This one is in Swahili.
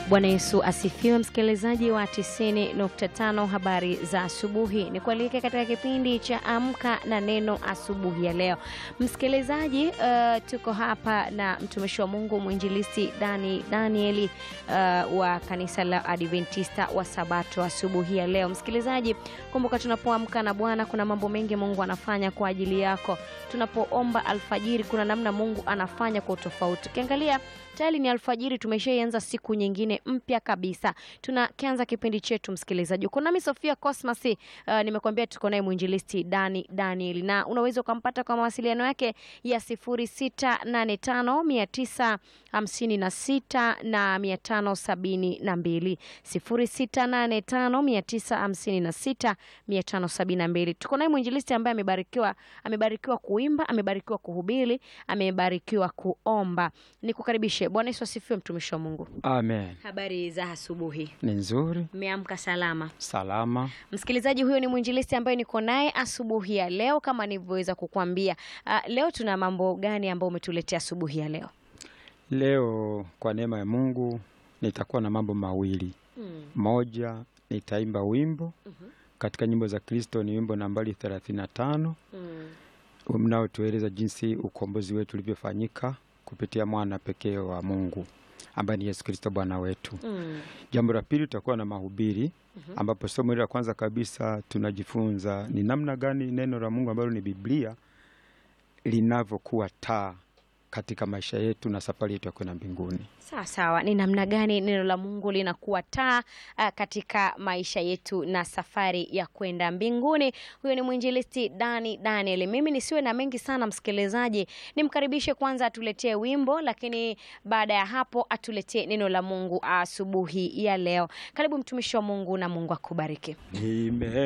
Bwana Yesu asifiwe, msikilizaji wa 90.5 habari za asubuhi. Ni kualike katika kipindi cha Amka na Neno asubuhi ya leo. Msikilizaji, uh, tuko hapa na mtumishi wa Mungu mwinjilisti Dani Danieli uh, wa kanisa la Adventista wa Sabato asubuhi ya leo. Msikilizaji, kumbuka tunapoamka na Bwana kuna mambo mengi Mungu anafanya kwa ajili yako. Tunapoomba alfajiri kuna namna Mungu anafanya kwa utofauti. Ukiangalia tayari ni alfajiri, tumeshaianza siku nyingine mpya kabisa. Tunakianza kipindi chetu msikilizaji. Uko nami Sofia Cosmas, uh, nimekuambia tuko naye mwinjilisti Dani Daniel, na unaweza ukampata kwa mawasiliano yake ya 0685 956 na 572 0685 956 tuko naye mwinjilisti ambaye amebarikiwa amebarikiwa kuimba, amebarikiwa kuhubiri, amebarikiwa kuomba. Nikukaribishe. Bwana Yesu asifiwe, mtumishi wa Mungu. Amen. Habari za asubuhi, Ni nzuri, mmeamka salama? salama. Msikilizaji, huyo ni mwinjilisti ambaye niko naye asubuhi ya leo. Kama nilivyoweza kukwambia, uh, leo tuna mambo gani ambayo umetuletea asubuhi ya leo? Leo kwa neema ya Mungu nitakuwa na mambo mawili. Mm. Moja, nitaimba wimbo katika nyimbo za Kristo, ni wimbo nambari 35 Mm. mnaotueleza jinsi ukombozi wetu ulivyofanyika kupitia mwana pekee wa Mungu ambaye ni Yesu Kristo Bwana wetu. Mm. Jambo la pili tutakuwa na mahubiri ambapo somo hili la kwanza kabisa tunajifunza ni namna gani neno la Mungu ambalo ni Biblia linavyokuwa taa katika maisha yetu na safari yetu ya kwenda mbinguni. Sawa sawa, ni namna gani neno la Mungu linakuwa taa uh, katika maisha yetu na safari ya kwenda mbinguni. Huyo ni mwinjilisti Dani Daniel. Mimi nisiwe na mengi sana msikilizaji, nimkaribishe kwanza atuletee wimbo, lakini baada ya hapo atuletee neno la Mungu asubuhi ya leo. Karibu mtumishi wa Mungu na Mungu akubariki. Nime